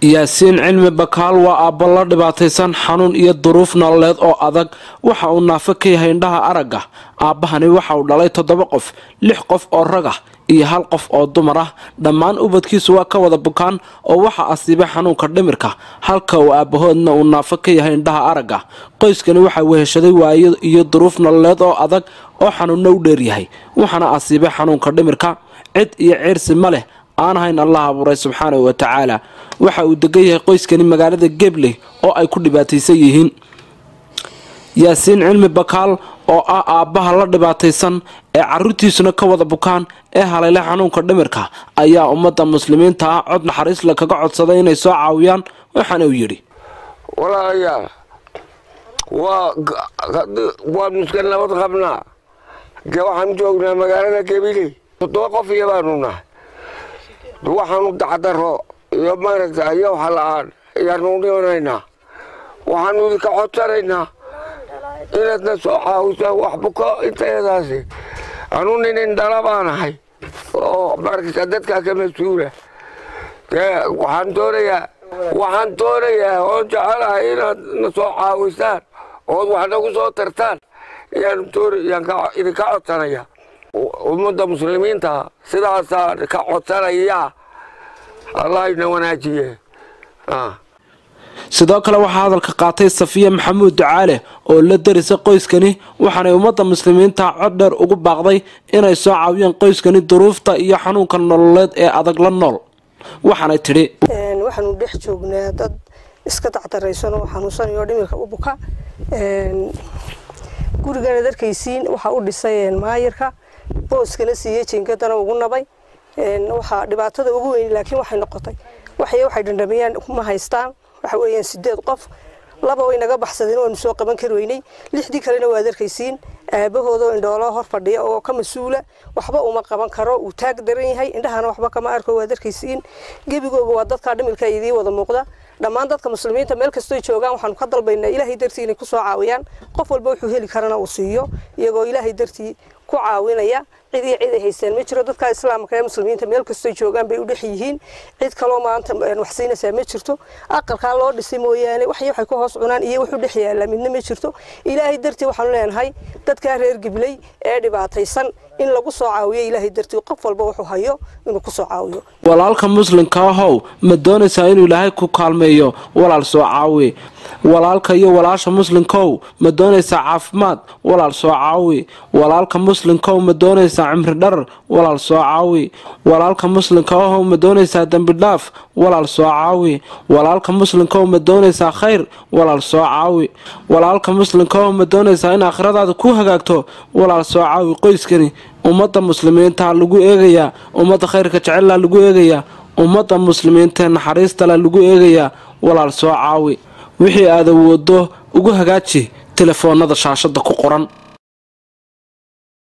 yaasiin cilmi bakaal waa aabbo la dhibaataysan xanuun iyo duruuf nololeed oo adag waxa uu naafo ka yahay indhaha aragga aabbahani waxa uu dhalay toddoba qof lix qof oo rag ah iyo hal qof oo dumar ah dhammaan ubadkiisu waa ka wada bukaan oo waxa asiibay xanuunka dhimirka halka uu aabbahoodna uu naafo ka yahay indhaha aragga qoyskani waxaa weheshaday waayo iyo duruuf nololeed oo adag oo xanuunno u dheeryahay waxaana asiibay xanuunka dhimirka cid iyo ciirsi ma leh aan ahayn allah abuuray subxaanahu wa tacaala waxa uu degan yahay qoyskani magaalada gebley oo ay ku dhibaataysan yihiin yaasiin cilmi bakaal oo ah aabbaha la dhibaataysan ee caruurtiisuna ka wada bukaan ee haleyle xanuunka dhimirka ayaa ummadda muslimiinta ah cod naxariisle kaga codsaday inay soo caawiyaan waxaana uu yidhi walaalayaal waanu iska nabad qabnaa waxaan joognaa magaalada gebiley toddoba qof iyo baanu nahay waxaanu dacdaro iyo maaragta iyo waxa la-aan ayaanu dhimanaynaa waxaanu idinka codsanaynaa inaadna soo caawisaan wax buko intayadaasi anu nin indhala baanahay oo maaragta dadkaa ka mas-uula waxaan doonayaa waxaan doonayaa oon jecelahay inaad na soo caawisaan ood wax nagu soo tartaan ayaan idinka codsanaya ummadda muslimiinta sidaasaan ka codsanaya allah ina wanaajiye sidoo kale waxaa hadalka qaatay safiya maxamuud ducaale oo la darisa qoyskani waxaanay ummadda muslimiinta cod dheer ugu baaqday inay soo caawiyaan qoyskani duruufta iyo xanuunka nololeed ee adag la nool waxaanay tidhi waxaanu dhex joognaa dad iska dacdaraysan oo xanuunsanayo dhimirka u buka gurigana darkaysiin waxaa u dhisay maayirka booskana siiyey jiingadana ugu nabay waxaa dhibaatada ugu weyn laakiin waxay noqotay waxay waxay dhandhamiyaan ma haystaan waxa weeyaan sideed qof laba way naga baxsadeen waanu soo qaban kari weynay lixdii kalena waad arkaysiin aabahooda oo indhoolo hor fadhiya oo ka mas-uula waxba uma qaban karo uu taag daran yahay indhahana waxba kama arko waad arkaysiin gebigooga waa dadkaa dhimilka idii wada muuqda dhammaan dadka muslimiinta meel kastoo joogaan waxaanu ka dalbaynaa ilaahay dartii inay ku soo caawiyaan qof walba wuxuu heli karana uu siiyo iyagoo ilaahay dartii ku caawinaya cid iyo cid ay haystaan ma jiro dadka islaamka ee muslimiinta meel kastoo joogaan bay u dhex yihiin cid kaloo maanta wax siinaysaa ma jirto aqalkaa loo dhisay mooyaane wax waxay ku hoos cunaan iyo wuxuu dhex yaallaa midna ma jirto ilaahay dartii waxaanu leenahay dadkaa reer gibley ee dhibaataysan in lagu soo caawiyo ilaahay dartii qof walba wuxuu hayo inuu ku soo caawiyo walaalka muslimka ahow ma doonaysaa inuu ilaahay ku kaalmeeyo walaal soo caawi walaalka iyo walaasha muslimkow ma doonaysaa caafimaad walaal soo caawi walaalka muslimkow ma doonaysaa cimri dharar walaal soo caawi walaalka muslimka ahow ma doonaysaa dembi dhaaf walaal soo caawi walaalka muslimkow ma doonaysaa khayr walaal soo caawi walaalka muslimkaow ma doonaysaa in aakhiradaada ku hagaagto walaal soo caawi qoyskani ummadda muslimiinta lagu eegayaa ummadda khayrka jecellaa lagu eegayaa ummadda muslimiintae naxariistala lagu eegayaa walaal soo caawi wixii aad awoodo ugu hagaaji telefoonada shaashada ku qoran